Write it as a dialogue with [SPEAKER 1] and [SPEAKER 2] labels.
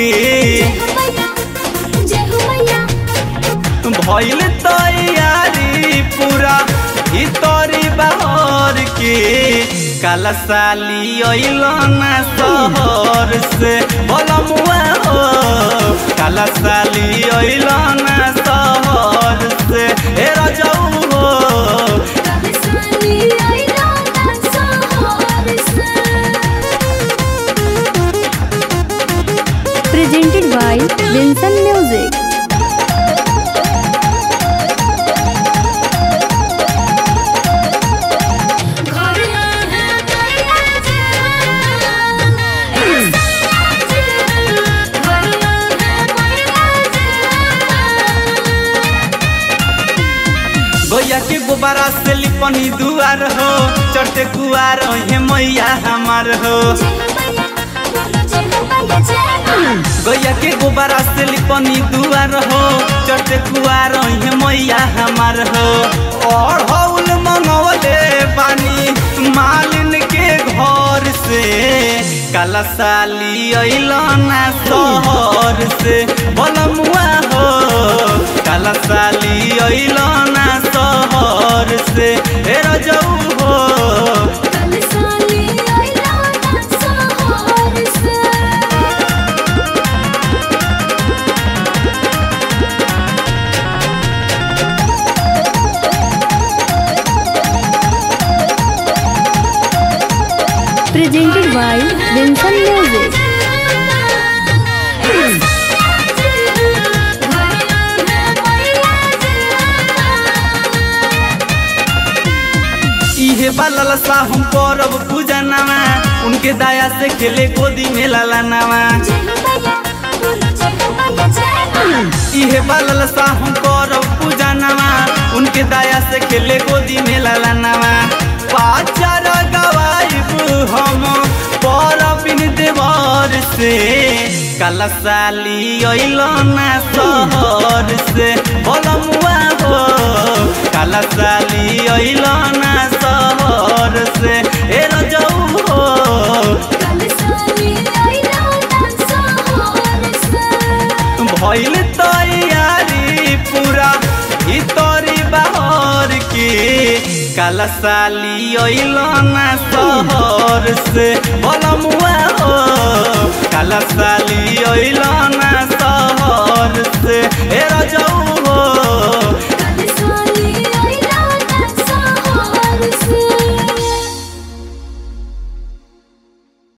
[SPEAKER 1] के
[SPEAKER 2] जय हो मैया
[SPEAKER 1] भइल तैयारी पूरा भीतरी बाहर के काला साली अइल ना शहर से बलमुआ हो काला साली अइल ना शहर से ए रजऊ हो
[SPEAKER 2] कलसानी आइला ना सोहर से
[SPEAKER 3] presented by Vincent Music.
[SPEAKER 2] घर है मैया जान ऐसा जान घर है मैया जान
[SPEAKER 1] गैया के गोबारा से लिपनी दुआर हो चढ़ते कुआर हे मैया हमार हो गैया के गोबारा से लिपनी दुआर हो चढ़ते कुआर हे मैया हमार हो और हौल मंगवले पानी मालिन के घर से काला साली अइल ना शहर से बलमुआ हो काला साली अइल ना शहर से ए रजऊ हो
[SPEAKER 2] कलसानी आइला ना सोहर से
[SPEAKER 3] Presented by Vincent Music.
[SPEAKER 1] इहे बालल सा हम करब पूजा नामा उनके दया से खेले गोदी में लाला नामा इहे बालल सा हम करब पूजा नामा उनके दया से खेले गोदी में लाला नामा पाचार गवाइब हम परबिन देवर से काला साली अइल ना शहर से बलमुआ हो काला साली अइल ना शहर से ए रजऊ हो भइल तैयारी पूरा भीतरी बाहर के काला साली अइल ना शहर से बलमुआ हो काला साली अइल ना शहर से ए